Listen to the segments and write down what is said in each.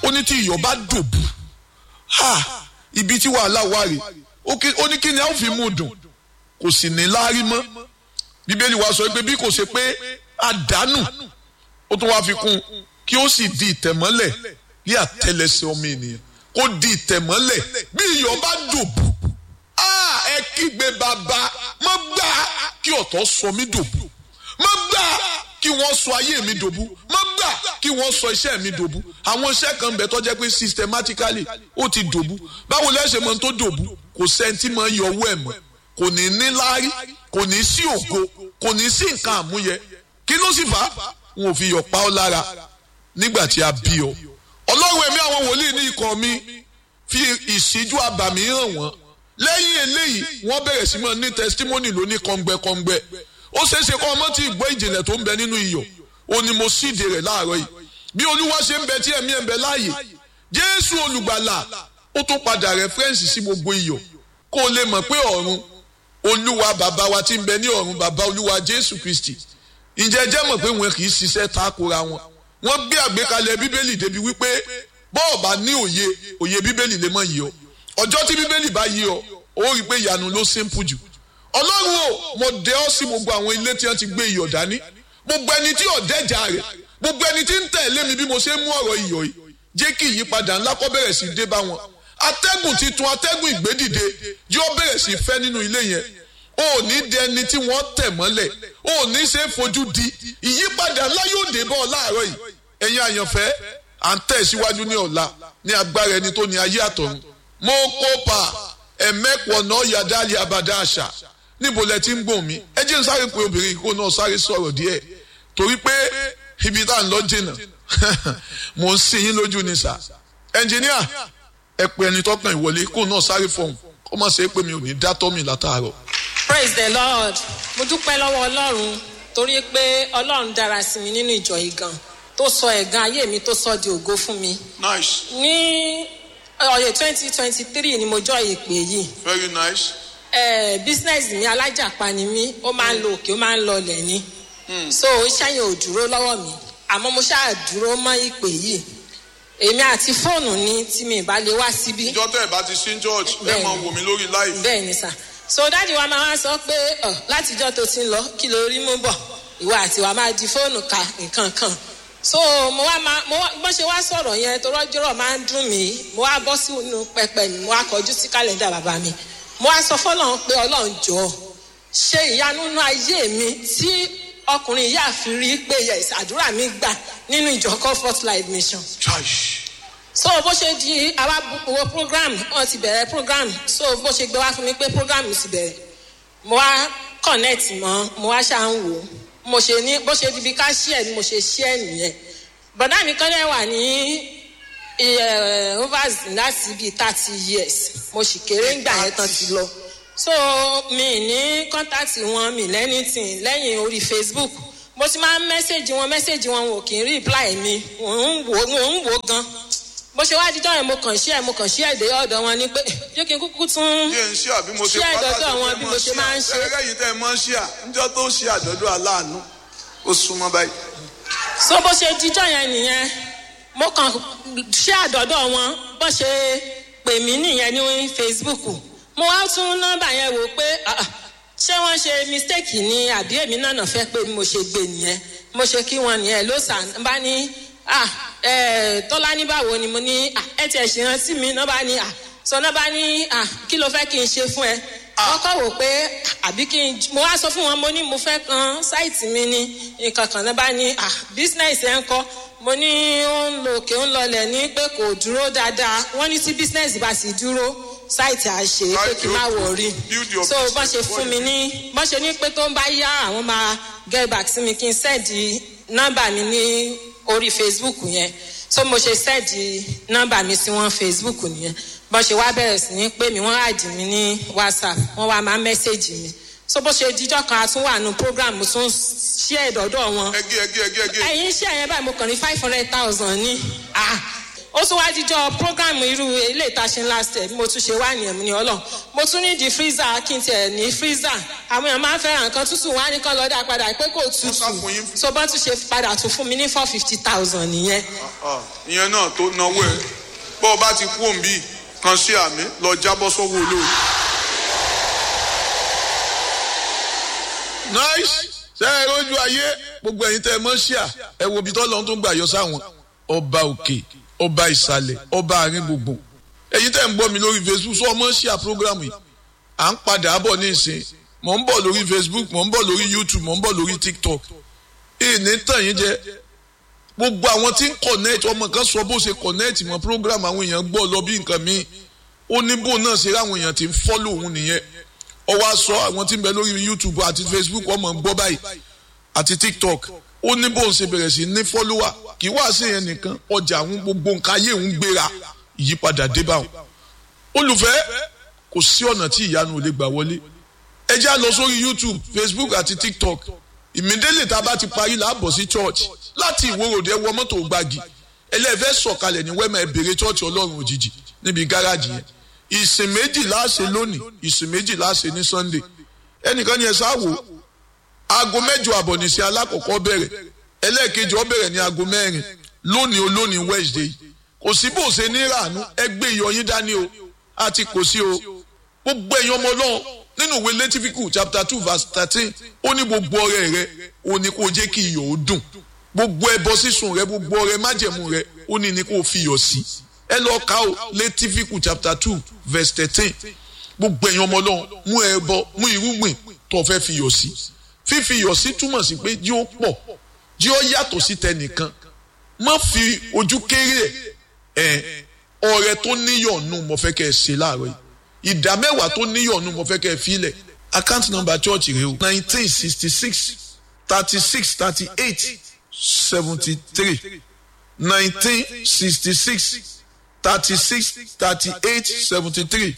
ó ní tí iyọ̀ bá dòbù ha ibi tí wàhálà wà rè ó ní kí ni a ó fi mú dùn kò sì ní láárí mọ́ bíbélì wa sọ pé bí kò ṣe pé àdánù ó tún wá fi kún kí ó sì di ìtẹ̀mọ́lẹ̀ ní àtẹlẹsẹ̀ ọmọ ènìyàn kó di ìtẹ̀mọ́lẹ̀ bí iyọ̀ bá dòbù ẹ kígbe bàbá má gbà kí ọ̀tọ̀ sọ mí dòbù má gbà kí wọ́n sọ ayé mi dòbú má gbà kí wọ́n sọ iṣẹ́ mi dòbú àwọn iṣẹ́ kan bẹ̀ tó jẹ́ pé systematically ó ti dòbú báwo lẹ́sẹ̀ mọ́ tó dòbú kò sẹ́ńtì mọ́ yọ owó ẹ̀ mọ́ kò ní ní láárí kò ní sí ògo kò ní sí nǹkan àmúyẹ kí ló sì fà á wọn ò fi yọ̀ pa ọ́ lára nígbà tí a bí ọ ọlọ́run ẹ̀mí àwọn wòlíì ní ikọ̀ mi fi ìṣíjú àbàmì hàn wọ́n lẹ́yìn eléyìí wọ́n bẹ̀rẹ̀ sí mọ́ ní testimony lóní kọ́ngbẹ́kọ́ngbẹ́ ó ṣeé ṣe kọ́ ọmọ tí ìgbọ́ ìjìnlẹ̀ tó ń bẹ nínú iyọ̀ ó ní mo síde rẹ̀ láàárọ̀ yìí bí olúwa ṣe ń bẹ tí ẹ̀mí ẹ̀ ń bẹ láàyè jésù olùgbàlà ó tún padà rẹ́fẹ́rẹ́nsì sí gbogbo iyọ̀ kó o lè mọ̀ pé ọ̀run olúwa bàbá wa tí ń bẹ ní ọ̀run bàbá olúwa jésù kristi ǹjẹ́ jẹ́ mọ̀ pé wọn kì í ṣiṣẹ́ takora wọn wọ́n gbé àgbékalẹ̀ bíbélì débi wípé bọ́ọ̀ bá ní òye òye bíbélì lè mọ̀ yìí ọ ọjọ́ tí bíbélì bá yí ọ ó rí i pé ìyanu ló simple jù ọlọ́run o mo dẹ ọ́ sí gbogbo àwọn ilé tí wọ́n ti gbé iyọ̀ dání gbogbo ẹni tí ọ̀dẹ́jà rẹ̀ gbogbo ẹni tí ń tẹ̀lé mi bí mo ṣe ń mú ọ̀rọ̀ iyọ̀ yìí jẹ́ kí ìyípadà ńlá kó bẹ̀rẹ̀ sí dé bá wọn atẹ́gùn titun atẹ́gùn ìgbédìde yóò bẹ̀rẹ̀ sí fẹ́ nínú ilé yẹn o ò ní dẹ ẹni tí wọ́n tẹ̀ mọ́lẹ̀ o ò ní ṣe é fojú di ìyípadà ńlá yóò dé bọ́ ọ láàárọ̀ yìí ẹ̀yin àyànfẹ́ à ń tẹ̀ síwájú ní ọ̀la ní agbára ẹni tó ní ayé àtọ̀run mo kópa ẹ̀mẹ́pọ̀ náà yàdá abàdá àṣà níbo lẹ ti ń gbọ̀n mi ẹ jẹ́ n sáré pé obìnrin kó náà sáré sọ̀rọ̀ díẹ̀ torí pé ibi tá à ń lọ jìnnà mò ń sin yín lójú ni sà ẹnjìníà ẹ pé ẹni tọkàn ìwọlé kó náà sáré fọhùn kó má ṣe é pé mi ò ní dá tọ́ mi látàárọ̀. praise the lord mo dúpẹ́ lọ́wọ́ ọlọ́run torí pé ọlọ́run dára sí mi nínú ìjọ yìí gan tó sọ ẹ̀gàn ayé mi tó sọ di ògo fún mi. nice ní ọ̀yẹ̀ twenty twenty three ni mo jọ ìpè yìí very nice. eh, business mi alájàpá ni mí ó máa ń lo òkè ó máa ń lọlẹ̀ ni so iṣẹ́ yẹn ò dúró lọ́wọ́ mi àmọ́ mo ṣáà dúró mọ́ ìpè yìí èmi àti fóònù ni tí mi ìbá lè wá síbí ìjọ tẹ́ ẹ̀ bá ti sí church ẹ Bẹ́ẹ̀ni. máa wò mí lórí live. bẹ́ẹ̀ ni sà so dáàdi wa máa wá sọ pé ọ látijọ́ tó ti ń lọ kí ló rí mú bọ̀ ìwọ àti wa máa di fóònù ka nǹkan kan so mo wá máa mo wá bó ṣe wá sọ̀rọ̀ yẹn tó rọ́jọ́rọ̀ máa ń dùn mí mo wá bọ́ sínú pẹpẹ mi mo wá kọjú sí kálẹ̀ndà bàbá mi mo wá sọ fọlọ́run pé ọlọ́run jọ ṣe ìyanu nínú ayé mi tí ọkùnrin yìí àfi rí pé yes àdúrà mi gbà nínú ìjọ comfort life mission Chai. so bó ṣe di àwa wo program wọn ti bẹ̀rẹ̀ program so bó ṣe gbé wá fún mi pé program ti bẹ̀rẹ̀ mo wá connect mọ́ mo wá ṣáà ń wò ó mo ṣe ní bó ṣe di bí ká share ni mo ṣe share nìyẹn bọ̀dá mi kan dẹ̀ wà ní eh, overs láti bíi thirty years mo sì kéré ń gbà yẹn tán ti lọ so mi ní contact wọn mi lẹ́nìtìn lẹ́yìn orí facebook mo ti máa ń mẹ́sẹ̀gì wọn mẹ́sẹ̀gì wọn wọn ò kì í reply mi mò ń wò mò ń wò gan bó ṣe wá dídọ́ yẹn mo kàn ṣí ẹ̀ mo kàn ṣí ẹ̀ dé ọ̀dọ̀ wọn ni pé jẹ́ kí n kúkú tún Ṣé ń ṣí àbí mo ṣe Ṣé pátá àjọ̀dún tó àwọn fẹ́ bí mọ́ mo ṣe máa ń ṣe? Ẹ̀rẹ́ yìí tẹ́ ẹ mọ́ ṣí à níjọ́ tó ṣe àjọ̀dún aláàánú ó súnmọ́ báyìí. so bó ṣe díjọ́ yẹn nìyẹn mo kàn ṣé àdọ́dọ̀ wọn bó ṣe pè mí nìyẹn ní facebook mo wá tún nọ́mbà yẹn wò pé ah, ah, ṣé wọ́n ṣe mistake ni àbí èmi náà nà fẹ́ pé mo ṣe gbé nìyẹn mo ṣe kí wọn nìyẹn ló sàn bá ní ah, eh, tọ́lá ní báwo ni mo ní ah, ẹ tiẹ̀ ṣe rántí mi náà bá ní ah, sọ náà bá ní ah, kí ló fẹ́ kí n ṣe fún ẹ wọ́n kọ́ wò pé àbí kí n mo wá sọ fún wọn mo ní mo fẹ́ kan sáìtì mi ní nǹkan kan náà bá ní ah business ẹ̀ ń kọ́ mo ní ó ń lo òkè ó ń lọlẹ̀ ní pé kò dúró dáadáa wọ́n ní tí business bá sì dúró sáìtì àṣe pé kí n má wọ̀rí Build your so bọ́n ṣe business fún mi ní bọ́n ṣe ní pé tó ń bá yá àwọn máa get back sí mi kí n sẹ́ẹ̀dì nọ́mbà mi ní orí facebook yẹn so mo ṣe sẹ́ẹ̀dì nọ́mbà mi sí wọn facebook nìyẹn bọ́n ṣe wá bẹ̀rẹ̀ sí ní pé mi wọ́n àdì mí ní whatsapp wọ́n wá máa mẹ́sẹ̀gì mi so bó ṣe díjọ́ kan a tún wà nù program mo tún ṣí ẹ̀dọ̀dọ̀ wọn Ẹgé ẹgé ẹgé ẹgé. ẹ̀yin ṣe ẹ̀yẹn báyìí mo kàn ní five hundred thousand ní ah ó tún wá jíjọ program irú ilé ìtaṣe last year bí mo tún ṣe wá nìyẹn ní ọlọ́run mo tún ní di freezer kí n tiẹ̀ ní freezer àwọn èèyàn máa ń fẹ́ràn nǹkan tútù wá ní kán lọ́dà padà pé kò tútù so bọ́n tún ṣe padà tún fún mi ní four fifty thousand nìyẹn. ìyẹn náà tó náwó ẹ bọ́ ọ bá ti kú òǹbí kan sí àmì lọ jábọ́ sọ́wọ́ olóòrùn. nice ṣe é rójú ayé gbogbo ẹ̀yin tẹ́ ẹ mọ̀ ṣíà ẹ wo ibi tọ́lọ́ tó ń gbà yọ sáwọn ọba òkè ọba ìsàlẹ̀ ọba àárín gbogbo ẹ̀yin tẹ́ ń gbọ́ mi lórí facebook sọ ọmọ ṣíà program yìí à ń padà bọ̀ ní ìsìn mò ń bọ̀ lórí facebook mò ń bọ̀ lórí youtube mò ń bọ̀ lórí tiktok ìní tàn yín jẹ gbogbo àwọn tí ń connect ọmọ kan sọ bó ṣe connect mọ́ program àwọn èèyàn gbọ́ lọ bí nǹkan míì ó ní bó náà ṣe ráwọn èèyàn tí ń follow òun nìyẹn ó wá sọ àwọn tí ń bẹ lórí youtube àti facebook ọmọ ń gbọ́ báyìí àti tiktok ó ní bóun ṣe bẹ̀rẹ̀ sí ní follower kì í wá sí yẹn nìkan ọjà àwọn gbogbo nǹkan ayé òun gbéra ìyípadà dé bá wọn. olùfẹ́ kò sí ọ̀nà tí ìyanu ò lè gbà wọlé ẹ já lọ sórí youtube facebook àti tiktok ìmídélé tá a bá ti parí láàbọ̀ sí church láti ìwòròdé wọ mọ́tò gbági ẹlẹ́fẹ́ sọ̀kalẹ̀ ní wẹ́mẹ̀ bèrè church ọlọ́run òjijì níbi gáràjì yẹn ìsìn méjì láṣẹ lónìí ìsìn méjì láṣẹ ní sunday ẹnìkan ni ẹ sáwò aago mẹ́jọ àbọ̀ nìṣẹ́ alákọ̀ọ́kọ́ bẹ̀rẹ̀ ẹlẹ́ẹ̀kejì ó bẹ̀rẹ̀ ní aago mẹ́rin lónìí olónìí wednesday kò sí bó ṣe ní ràánú ẹgbẹ́ ìyọyín dání o àti kò sí o gbogbo ẹ̀yin ọmọ náà nínú ìwé lẹ́tífíkù chapter two verse thirteen ó ní gbogbo ọrẹ rẹ ó ní kó jẹ́ kí iyọ̀ ó dùn gbogbo ẹbọ sísun rẹ gbogbo ọrẹ májẹ̀mú rẹ ó ní ní kó fi iyọ̀ sí ẹ lọ ka o lẹ́tífíkù chapter two verse thirteen gbogbo ẹ̀yin ọmọ náà mú ẹbọ mú irúgbìn tó fẹ́ fi iyọ̀ sí fífi iyọ̀ sí túmọ̀ sí pé jí ó pọ̀ jí ó yàtọ̀ sí tẹnìkan má fi ojú kéré ẹ̀ ọrẹ tó níyọ̀nù mo fẹ́ kẹ́ ẹ ṣe láàárọ̀ yìí ìdá mẹ́wàá tó níyọ̀nù mo fẹ́ kẹ́ ẹ filẹ̀ account number church rẹ o nineteen sixty six thirty six thirty eight seventy three nineteen sixty six thirty six thirty eight seventy three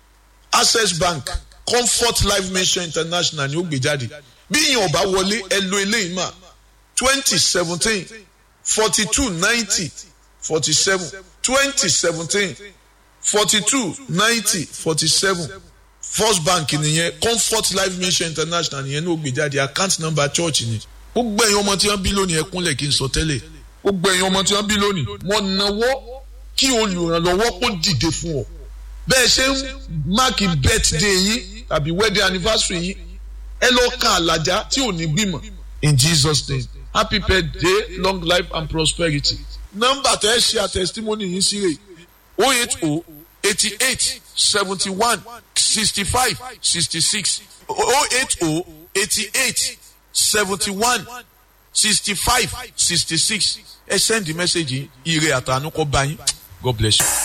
access bank comfort life mission international ni ó gbé jáde bí ìyẹn ọba wọlé ẹ lo eléyìí mà twenty seventeen forty two ninety forty seven twenty seventeen forty two ninety forty seven first bank nìyẹn comfort life mission international nìyẹn ní ó gbé jáde account number church ni gbogbo ẹ̀yin ọmọ tí wọ́n bí lónìí ẹ kúnlẹ̀ kí n sọ tẹ́lẹ̀ gbogbo ẹ̀yin ọmọ tí wọ́n bí lónìí wọ́n náwó kí olùrànlọ́wọ́ kó dìde fún ọ bẹ́ẹ̀ ṣe ń máàkì birthday yín tàbí wedding anniversary yín ẹ lọ ka àlàjá tí ò ní gbìmọ̀ in jesus name happy birthday long life and prosperity nọ́mbà tẹ́ ẹ ṣe àtẹ̀sítímọ́nì yín sí rè o eight o eighty eight seventy one sixty five sixty six o eight o eighty eight seventy one sixty five sixty six ẹ send the message yìí ire àtànú kọ́ bá yín god bless you.